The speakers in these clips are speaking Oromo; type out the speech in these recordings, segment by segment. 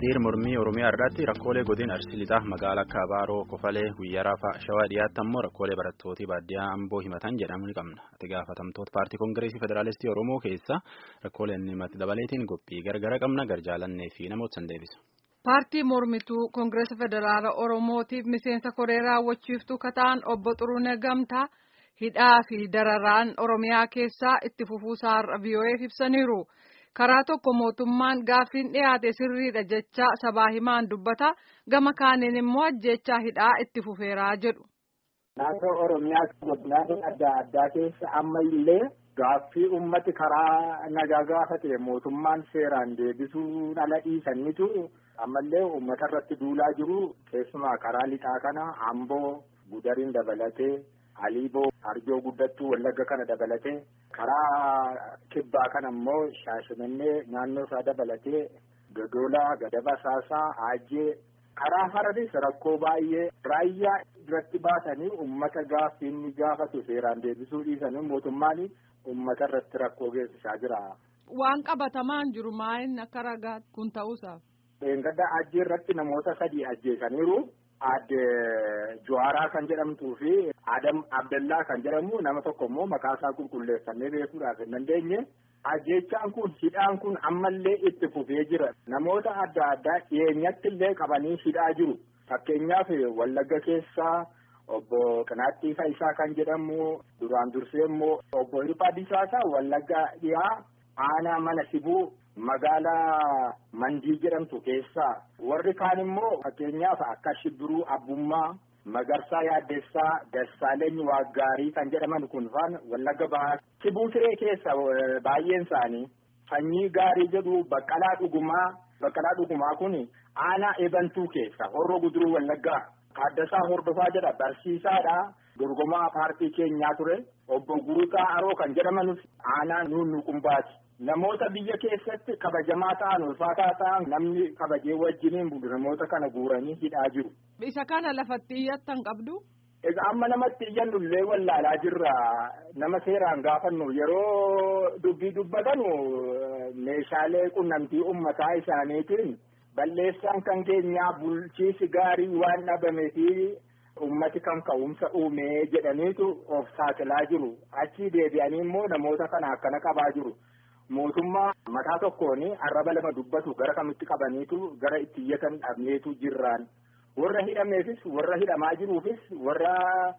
hiriir mormii oromiyaa irratti rakkoolee godina arsii lixaa magaalaa akka abaaroo kofalee guyyaa raafaa shawaa dhiyaatti ammoo rakkoolee barattootii baadiyyaa amboo himatan jedhamu ni qabna ati gaafatamtoota paartii koongireesii federaalistii oromoo keessa rakkooleen himati dabaleetiin qophii gargara qabna garjaalannee fi namoota san deebisa. paartii mormituu koongireesa federaala oromootiif miseensa koree raawwachiiftuu kataan obbo Xuruunee Gamtaa hidhaa fi dararaan oromiyaa keessaa itti fufuusaa VOA'f ibsaniiru. karaa tokko mootummaan gaaffiin dhiyaate sirriidha jecha sabaa himaan dubbata gama kaaniin immoo ajjechaa hidhaa itti fufeeraa jedhu. Naannoo Oromiyaa godinaalee adda addaa keessa amma illee gaaffii ummati karaa nagaa gaafate mootummaan seeraan deebisuu dhala dhiisaniitu ammallee uummata irratti duulaa jiru keessumaa karaa lixaa kana Amboo Gudariin dabalatee Aliiboo Arjoo guddattuu Wallagga kana dabalatee karaa kibbaa kana immoo Shaashimannee naannoo isaa dabalatee Gadoolaa Gadaba Saasaa Aajjee karaa Hararis rakkoo baay'ee raayyaa irratti baasanii uummata gaaffiin gaafatu seeraan deebisuu dhiisanii mootummaan uummata irratti rakkoo geessisaa jira. Waan qabatamaan jiru maayin akka ragaa kun ta'uusaaf. Dheengadda Aajjee irratti namoota sadii ajjeesaniiru. Aadde Jawaaraa kan jedhamtuu fi Adam Abdallaa kan jedhamu nama tokko immoo maqaa isaa qulqulleeffannee beekuudhaaf hin dandeenye. Ajjechaan kun hidhaan kun ammallee itti fufee jira. Namoota adda addaa dhiyeenyatti illee qabanii hidhaa jiru. Fakkeenyaaf Wallagga keessaa obbo Qinaattii Fayisaa kan jedhamu duraan dursee immoo obbo Hirphaa Disaasaa Wallagga dhiyaa aanaa mana sibuu magaalaa Mandii jedhamtu keessaa warri kaan immoo fakkeenyaaf akka Shibbiruu Abbummaa Magarsaa Yaaddeessaa Dassaaleny Waaggaarii kan jedhaman kun faan Wallagga Bahaa Sibuu Siree keessa baay'een isaanii sanyii gaarii jedhu Baqqalaa Dhugumaa Baqqalaa Dhugumaa kun aanaa eebantuu keessa horroo guduruu Wallaggaa Kaaddasaa Hordofaa jedha barsiisaadha. Dorgomaa paartii keenyaa ture obbo Guutaa Aroo kan jedhamanus aanaa nuunnuqumbaati. Namoota biyya keessatti kabajamaa ta'an ulfaataa ta'an namni kabajee wajjiniin bulu namoota kana guuranii hidhaa jiru. Isa kana lafatti iyyattan qabdu? Egaa amma namatti iyyannu illee wallaalaa jirra. Nama seeraan gaafannu yeroo dubbii dubbatanu meeshaalee qunnamtii uummataa isaaniitiin balleessaan kan keenyaa bulchiisi gaarii waan dhabameefi ummati kan ka'umsa uumee jedhaniitu of saaxilaa jiru. Achii deebi'anii immoo namoota kana akkana qabaa jiru. Mootummaa mataa tokkoon arraba lama dubbatu gara kamitti qabaniitu gara itti iyyatan dhabneetu jirraan. Warra hidhameefis warra hidhamaa jiruufis warra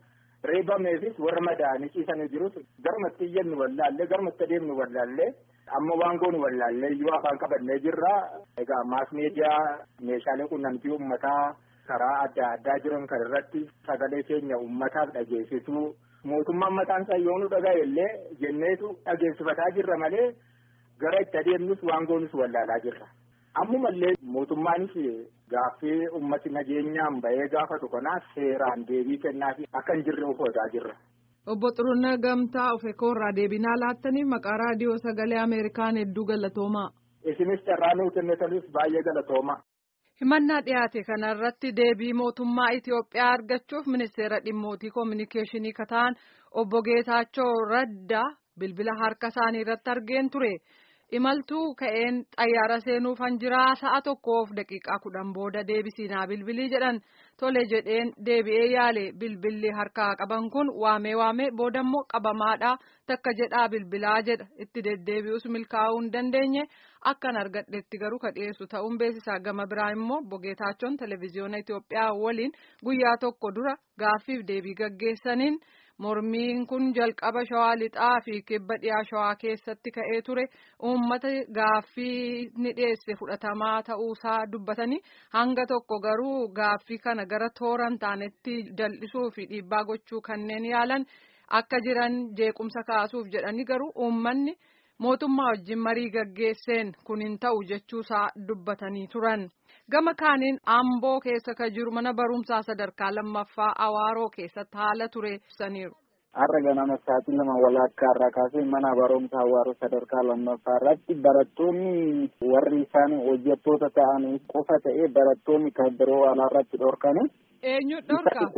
reebameefis warra madaa'anii ciisanii jirus garumatti iyyannu wallaallee garumatti adeemnu wallaallee amma waan goonu wallaallee iyyuu afaan qabannee jirra. Egaa maas miidiyaa meeshaalee qunnamtii uummataa karaa adda addaa jiran kan irratti sagalee keenya uummataaf dhageessisuu mootummaan mataan isaa yoo nu dhaga'e illee jenneetu dhageessifataa jirra malee gara itti adeemnus waan goonus wallaalaa jirra. Ammumallee mootummaanis gaaffii ummati nageenyaan bahee gaafatu kanaa seeraan deebii kennaafi akka hin jirre uffataa jirra. Obbo Xuruunee Gamtaa Ofeekoo irraa deebinaa laattaniif maqaa raadiyoo sagalee Ameerikaan hedduu galatoomaa. Isinis carraa nuu kennitaniif baay'ee galatoomaa. Himannaa dhiyaate kana irratti deebii mootummaa Itiyoophiyaa argachuuf ministeera dhimmootii koominikeeshinii kataan obbo Geetaachoo Raddaa bilbila harka isaanii irratti argeen ture. Imaltuu ka'een xayyaara seenuuf hanjiraa sa'a tokkoof daqiiqaa kudhan booda deebisiinaa bilbilii jedhan tole jedheen deebi'ee yaale bilbilli harkaa qaban kun waamee waamee boodammoo qabamaadha takka jedhaa bilbilaa jedha itti deddeebi'us milkaa'uu hin dandeenye akkan argadhetti garuu ka dhiyeessu ta'uun beeksisaa gama biraa immoo obbo Geetaachoon televezyiyoona Itiyoophiyaa waliin guyyaa tokko dura gaaffiif deebii gaggeessaniin. Mormiin kun jalqaba shawaa lixaa fi kibba dhiyaa shawaa keessatti ka'ee ture uummata gaaffii ni dhiyeesse fudhatamaa ta'uusaa dubbatanii hanga tokko garuu gaaffii kana gara tooran taanetti jal'isuu fi dhiibbaa gochuu kanneen yaalan akka jiran jeequmsa kaasuuf jedhanii garuu uummanni mootummaa wajjin marii gaggeesseen kun hin ta'u jechuusaa dubbatanii turan. Gama kaaniin Amboo keessa kan jiru mana barumsaa sadarkaa lammaffaa Awaaroo keessatti haala ture ibsaniiru. Har'a ganama sa'aatii lama walakkaa irraa kaasee mana barumsaa Awaaroo sadarkaa lammaffaa irratti barattoonni warri isaan hojjettoota ta'an qofa ta'ee barattoonni kan biroo alaarratti dhorkani. Eenyu dhorka?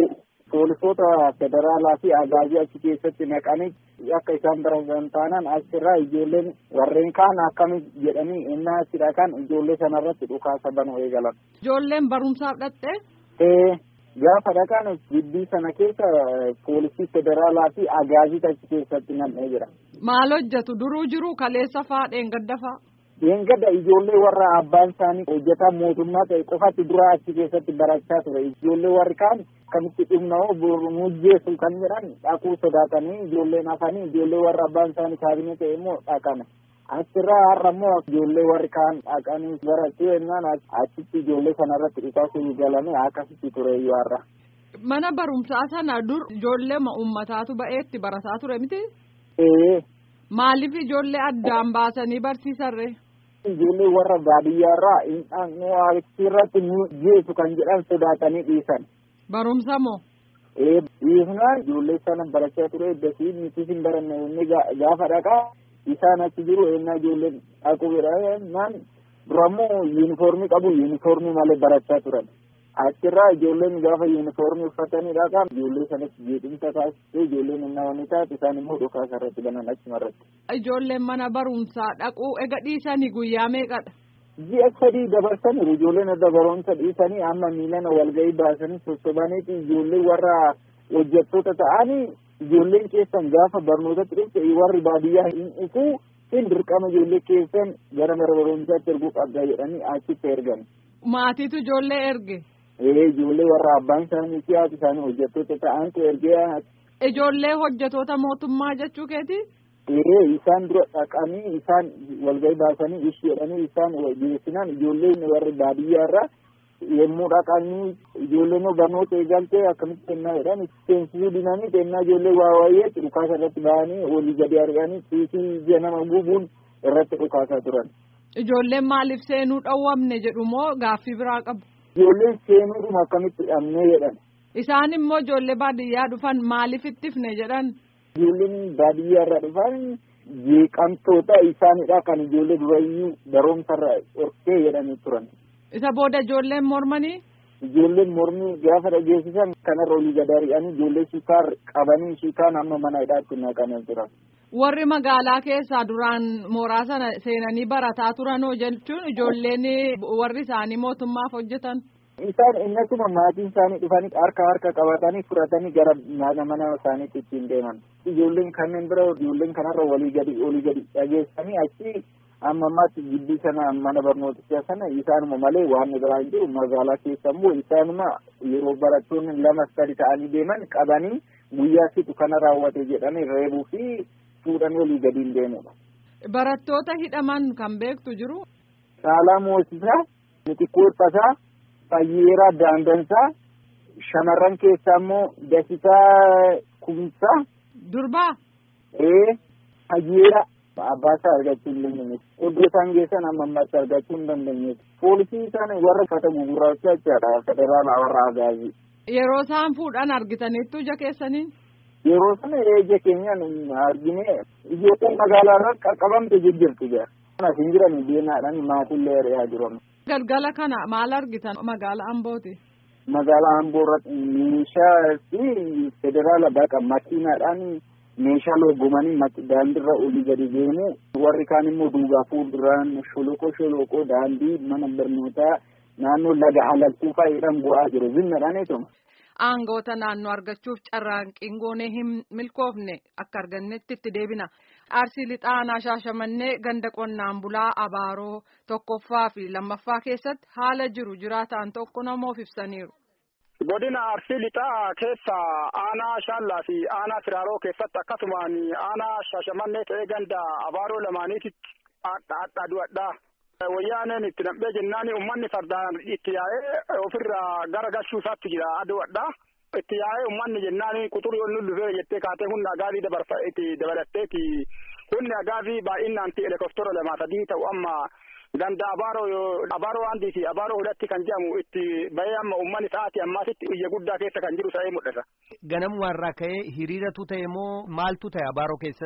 poolisoota federaalaa fi agaazii achi keessatti naqanii akka isaan barasan taanaan achirraa ijoolleen warreen kaan akkami jedhanii innaa achidha kan ijoollee sanarratti dhukaasa banuu eegalan. Ijoolleen barumsaaf dhatte? Ee gaafa dhaqan gibbii sana keessa poolisii federaalaa fi agaazii achi keessatti nam'ee jira. Maal hojjetu duruu jiru kaleessa faa dheengadda faa? Dheengadda ijoollee warra abbaan isaanii hojjetaa mootummaa ta'e qofatti dura achi keessatti barachaa ture. Ijoollee warri kaan akkamitti dhumna'oo mujjeessu kan jedhan dhaquu sodaatanii ijoolleen hafanii ijoollee warra abbaan isaanii kaabinee ta'e immoo dhaqan. Achirraa har'a immoo ijoollee warri kaan dhaqanii barachuu jennaan achitti ijoollee sanarratti dhukaasuu galanii akkasitti ture iyyuu har'a. Mana barumsaa sana dur ijoollee uummataatu ba'eetti barataa ture miti? Ee. Maaliif ijoollee addaan baasanii barsiisarre? Ijoollee warra baadiyyaarraa irratti jeesu kan jedhan sodaatanii dhiisan. Barumsa moo? Ee dhiisnaan ijoollee sana barachaa ture eeddasii nuti hin baranne inni gaafa dhaqaa isaan achi jiru ennaa ijoolleen dhaqu jedhaman durammoo yuunifoormii qabu yuunifoormii malee barachaa turan. Achirraa ijoolleen gaafa yuunifoormii uffatanii dhaqan ijoollee sanatti jeequmsa taasisee ijoolleen innaa waan taate isaan immoo dhukaasa irratti banan achumarratti. Ijoolleen mana barumsaa dhaquu ega dhiisanii guyyaa meeqadha? ji'a sadii dabarsaniiru ijoolleen adda barumsa dhiisanii amma miilana walgahii baasanii sossobaniiti ijoollee warra hojjettoota ta'anii ijoolleen keessan gaafa barnootatti dhufte warri baadiyyaa hin dhufuu hin dirqama ijoollee keessan gara mana barumsaatti erguu qabda jedhanii achitti ergan. Maatiitu ijoollee erge. Ee ijoollee warra abbaan isaanii fi haati isaanii hojjettoota ta'antu ergee. Ijoollee hojjettoota mootummaa jechuu keeti? Ee isaan dura dhaqanii isaan walgahii baasanii ishi jedhanii isaan geessinaan ijoolleen warri baadiyyaarra yommuu dhaqanii ijoolleen barnoota eegaltee akkamitti kennaa jedhan seensisuu dinanii kennaa ijoollee waa waayee dhukaasa irratti bahanii olii gadi arganii tiisii ija nama gubuun irratti dhukaasaa turan. Ijoolleen maaliif seenuu dhowwamne jedhu moo gaaffii biraa qabu? Ijoolleen seenuudhuma akkamitti dhabnee jedhan. Isaan immoo ijoollee baadiyyaa dhufan maaliif ittifne jedhan? Ijoolleen baadiyyaa irraa dhufan jeeqamtoota isaanidha kan ijoollee durayyuu barumsarra dhorkee jedhanii turan. Isa booda ijoolleen mormanii? Ijoolleen mormii gaafa dhageessisan kanarra olii gad ari'anii ijoollee shikaar qabanii shikaan amma mana hidhaatti naqanii turan. Warri magaalaa keessaa duraan mooraa sana seenanii barataa turanoo jechuun ijoolleen warri isaanii mootummaaf hojjetan. Isaan innatuma maatiin isaanii dhufanii harka harka qabatanii fudhatanii gara mana mana isaaniitti ittiin deeman. Ijoolleen kanneen bira ijoolleen kanarra walii gadi olii gadi dhageessanii achi amma ammaatti gibbii sana mana barnootichaa sana isaanuma malee waan biraa hin jiru magaalaa keessa immoo isaanuma yeroo barattoonni lama sadi ta'anii deeman qabanii guyyaa situ kana raawwate jedhanii reebuu fi fuudhanii olii gadi hin deemudha. Barattoota hidhaman kan beektu jiru. Saalaa Moosisaa, Mitikkoo Tasaa, Fayyeeraa Daandansaa, shamarran keessaa immoo Dasitaa Kumsaa. Durbaa. Ee, Fayyeeraa. Abbaasaa argachuu hin dandeenye. Iddoo isaan geessan amma ammaatti argachuu hin dandeenye. Poolisii isaan warra uffata gugurraacha jechaadha. Federaalaa warra agaazii. Yeroo isaan fuudhan argitaniittu ija keessaniin. Yeroo sana ija keenyaan argine ijoolleen magaalaa irraa qaqqabamte jijjiirti jira. Kanas hin jiran deemaadhaan maatillee ari'aa jiran. Galgala kana maal argitan magaalaa Ambooti? Magaalaa Amboo irratti meeshaa fi federaala baqa makiinaadhaan meeshaa loogomanii daandiirra olii gadi deemu warri kaan immoo duubaa fuulduraan sholokoo sholokoo daandii mana barnootaa naannoo laga alaltuu fa'aadhaan bu'aa jiru zinnaadhaan eetuma. Aangoota naannoo argachuuf carraaqqiin goonee hin milkoofne akka argannetti itti deebina. Arsii lixaanaa shaashamannee ganda qonnaan bulaa abaaroo tokkoffaa fi lammaffaa keessatti haala jiru jiraataan tokko namoof ibsaniiru. Godina Arsii lixaa keessa aanaa shaallaa fi aanaa firaaroo keessatti akkasumaan aanaa shaashamannee ta'ee ganda abaaroo lamaaniititti adda du'adhaa. Wayyaaneen itti nam'ee jennaan uummanni fardaan itti yaa'ee ofirraa gara galchuu isaatti jira adu'adhaa. Itti yaa'ee uummanni jennaan quxurii ol dhufee jettee kaatee humna agaazii dabarfa itti dabalatteeti. Humni agaazii baay'inaan helikooftera lamaa sadii ta'u amma ganda abaaroo abaaroo handii fi abaaroo hudhatti kan jedhamu itti bahee amma uummanni sa'aatii ammaasitti iyya guddaa keessa kan jiru ta'ee mul'ata. Ganamumarraa ka'ee hiriiratu ta'e moo maaltu ta'e abaaroo keessatti?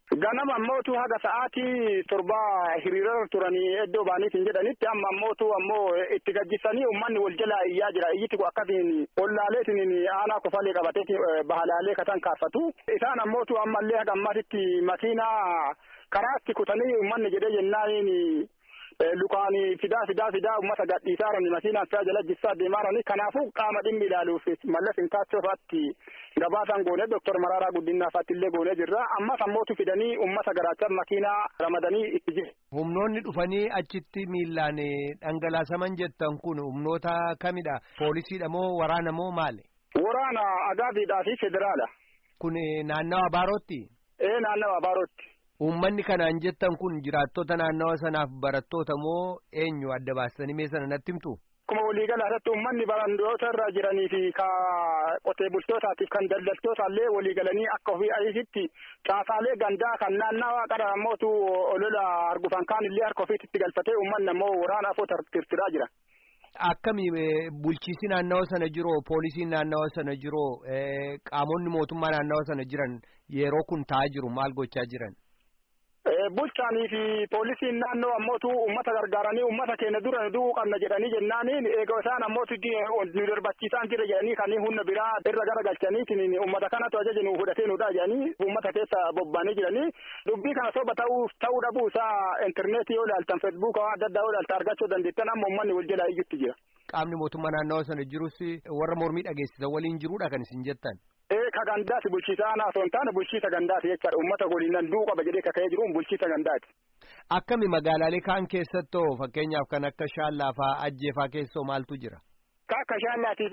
Ganama ammootu haga sa'aatii torbaa hiriirarra turanii iddoo baaniitiin jedhanitti amma ammootu ammoo itti gajjisanii uummanni wal jalaa iyyaa jira iyyiti kun akkasiin ollaaleetiin aanaa kofalee qabatee bahalaalee katan kaafatu isaan ammootu ammallee haga ammatitti makiinaa karaatti kutanii uummanni jedhee jennaaniin lukaan fidaa fidaa fidaa uummata gadhiisaarani makiinaan fidaa jala jissaa deemaarani kanaafuu qaama dhimmi ilaaluuf mallas intaachoofaatti gabaasan goone doktor Maraaraa Guddinaafaatti illee goone jirra ammas ammootu fidanii uummata garaachaa makiinaa ramadanii itti jiru. Humnoonni dhufanii achitti miillaan dhangalaasaman jettan kun humnoota kamidha? Poolisiidha moo waraana moo maali? Waraana agaabiidhaa fi federaala. Kun naannawa Abaarootti? Ee naannawa Abaarootti. Uummanni kanaan jettan kun jiraattota naannawa sanaaf barattoota moo eenyu adda baastanii mee sana natti himtu? Akkuma waliigala irratti uummanni barattoota irra jiranii fi ka qotee bultootaatiif kan daldaltoota illee waliigalanii akka ofii ariititti caasaalee gandaa kan naannawaa qara ammootu olola argufan kaan illee harka ofiitti galfatee uummanni ammoo waraana afoo tirtiraa jira. Akkami bulchiisi naannawa sana jiroo poolisiin naannawa sana jiroo qaamonni mootummaa naannawa sana jiran yeroo kun taa'aa jiru maal gochaa jiran? bulchaanii fi poolisiin naannoo ammootu uummata gargaaranii uummata keenya dura nu du'uu qabna jedhanii jennaaniin eega isaan ammootu nu darbachiisaan jira jedhanii kan humna biraa irra gara galchaniitiin uummata kanatu ajaja nu fudhatee nudha jedhanii uummata keessa bobba'anii jiranii dubbii kana soba ta'uu ta'uu dhabuu isaa intarneetii yoo ilaaltan feesbuuka adda addaa yoo ilaaltan argachuu dandeettan amma uummanni wal jalaa iyyutti jira. Qaamni mootummaa naannawa sana jirus warra mormii dhageessisan waliin jiruudha kan isin jettan. Ee ka gandaati bulchiisa aanaa osoo hin taane bulchiisa gandaati jechaadha uummata waliin nan du'uu qaba jedhee kaka'ee jiruun bulchiisa gandaati. Akkami magaalaalee kaan keessattoo fakkeenyaaf kan akka shaallaa fa'aa ajjee fa'aa keessoo maaltu jira? Ka akka shaallaatiif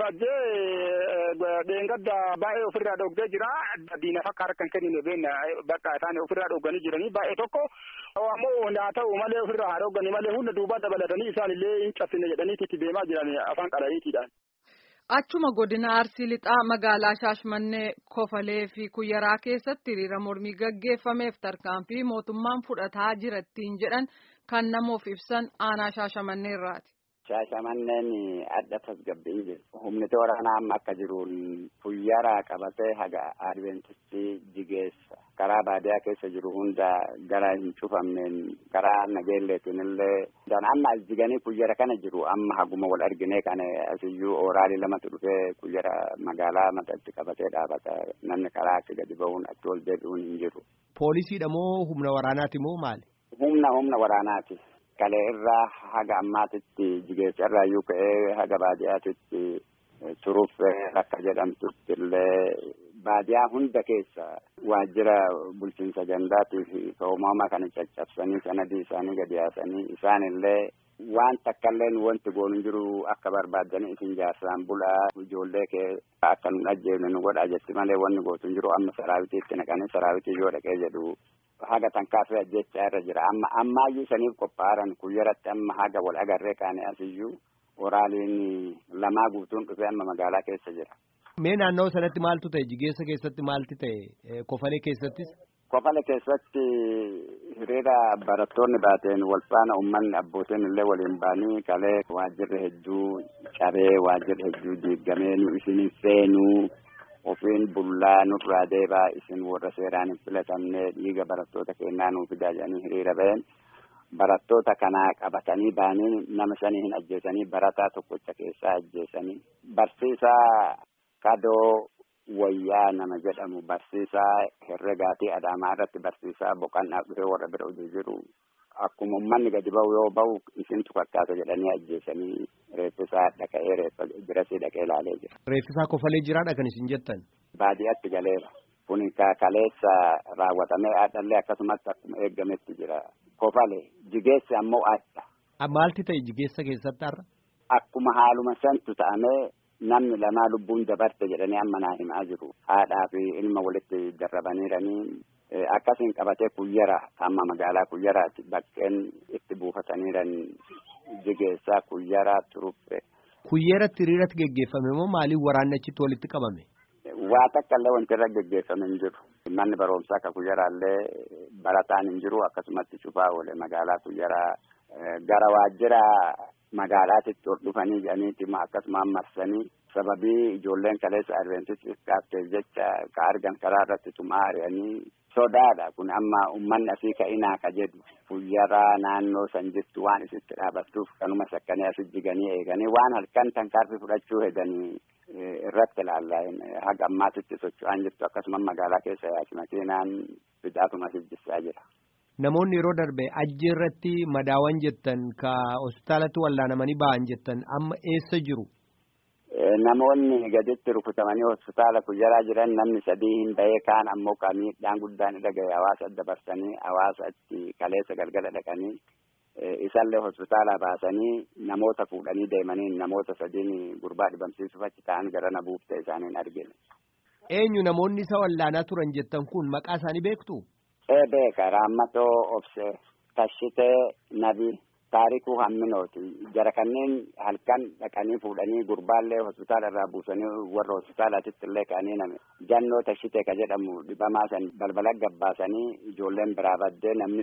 ajjee dheengadda baay'ee ofirraa dhoggee jira diinaaf akka harka hin kennine beekna bakka isaan ofirraa dhogganii jiranii baay'ee tokko ammoo haa ta'u malee ofirraa haa dhogganii malee hunda duubaa dabalatanii isaan illee hin cabsine jedhanii itti deemaa jiran afaan qadhaniitiidhaan. Achuma godina Arsii Lixaa magaalaa Shaashmannee Kofalee fi Kuyyaraa keessatti hiriira mormii gaggeeffameef tarkaanfii mootummaan fudhataa jira ittiin jedhan kan namoof ibsan aanaa Shaashamannee irraati. Shaashamanneen adda tasgabbiin jiru. Humni waraanaa amma akka jiruun Kuyyaraa qabatee haga Adventisti jigeessa. Karaa baadiyaa keessa jiru hunda gara hin cufamneen karaa nageelleetiin illee amma as jiganii kuyyara kana jiru amma haguma wal arginee kana asiyyuu ooraalii lamatu dhufee kuyyara magaalaa matatti qabatee dhaabata namni karaa achi gadi ba'uun achi ol deebi'uun hin jiru. Poolisiidha moo humna waraanaati moo maali? Humna humna waraanaati. Kalee irraa haga ammaatitti jigeessa irraa iyyuu ka'ee haga baadiyyaatitti turuuf akka jedhamtutti illee baadiyaa hunda keessa waajjira bulchiinsa gandaatiif uumama kana caccabsanii sanadii isaanii gadi yaasanii isaan illee waan takkallee wanti goonu jiru akka barbaadanii isin jaarsaan bulaa ijoollee kee akka nu dhajjeefne nu godhaa jetti malee wanni gootu jiru amma saraabitiitti naqanii saraabitii yoo dhaqee jedhu haga tankaafee ajjechaa irra jira amma ammaayyuu saniif qophaaran kuyyaratti amma haga wal agarree kaane asiyyuu waraaliin lamaa guutuun dhufee amma magaalaa keessa jira. Mee naannoo sanatti maaltu ta'e jigeessa keessatti maalti ta'e kofalee keessattis? Kofale keessatti hiriira barattoonni baateen wal faana uummanni abbootiin illee waliin ba'anii kalee waajjirri hedduu cabee waajjirri hedduu diigamee nu isin seenuu ofiin bullaa nurraa deebaa isin warra seeraan hin filatamne dhiiga barattoota kennaa nuu fidaa jedhanii hiriira ba'een barattoota kanaa qabatanii ba'anii nama shanii hin ajjeesanii barataa tokkocha keessaa ajjeesanii barsiisaa kadoo wayyaa nama jedhamu barsiisaa herregaatii adaamaa irratti barsiisaa boqannaaf dhufee warra bira hojii jiru akkuma uummanni gadi ba'u yoo ba'u isintu fakkaata jedhanii ajjeesanii reeffisaa dhaqa'ee reeffa birasii dhaqee ilaalee jira. Reeffisaa kofalee jiraadha kan isin jettan. Baadiyyaatti galeera. Kuni kaleessa raawwatamee haadhallee akkasumatti akkuma eeggametti jira. Kofale jigeessi ammoo adda. Maalti ta'e jigeessa keessatti har'a? Akkuma haaluma santu ta'amee namni lamaa lubbuun dabarte jedhanii amma naa himaa jiru. Haadhaa fi ilma walitti darrabaniiranii akkasiin qabatee kuyyara amma magaalaa kuyyaraati baqqeen itti buufataniiran jigeessaa kuyyaraa turuppe. Kuyyaratti hiriiratti geggeeffame moo maaliif waraanni achitti walitti qabame? Waa takka illee wanti irra geggeeffame hin jiru. Manni barumsaa akka kuyyaraallee barataan hin jiru akkasumatti cufaa oole magaalaa kuyyaraa gara waajjira magaalaatitti ol dhufanii jedhaniiti akkasumaan marsanii sababii ijoolleen kaleessa adventistis kaafteef jecha ka argan karaa irratti tumaa ari'anii sodaadha kun amma ummanni asii ka'inaa ka jedhu fuyyaraa naannoo san jirtu waan isitti dhaabattuuf kanuma sakkanii asi jiganii eeganii waan halkan tankaarfi fudhachuu hedanii irratti ilaalla haga ammaatitti socho'aan jirtu akkasuma magaalaa keessa yaasi makiinaan fidaatuma sijjisaa jira. Namoonni yeroo darbe ajji irratti madaawan jettan ka hospitaalatti wallaanamanii ba'an jettan amma eessa jiru? Namoonni gaditti rukutamanii hospitaala kuyyaraa jiran namni sadii hin bahee kaan ammoo ka miidhaan guddaan irra gahe hawaasa dabarsanii hawaasa achi kaleessa galgala dhaqanii isallee hospitaala baasanii namoota fuudhanii deemanii namoota sadiin gurbaa dhibamsiisuuf achi ta'an garana buuftee isaaniin argine. Eenyu namoonni isa wallaanaa turan jettan kun maqaa isaanii beektu? Ee beeka Raammatoo Obsee Tashitee Nabii. taarikuu hamminooti jara kanneen halkan dhaqanii fuudhanii gurbaallee hospitaala irraa buusanii warra hospitaalaatitti illee ka'anii name jannoo tashitee ka jedhamu dhibamaa san balbala gabbaasanii ijoolleen biraa baddee namni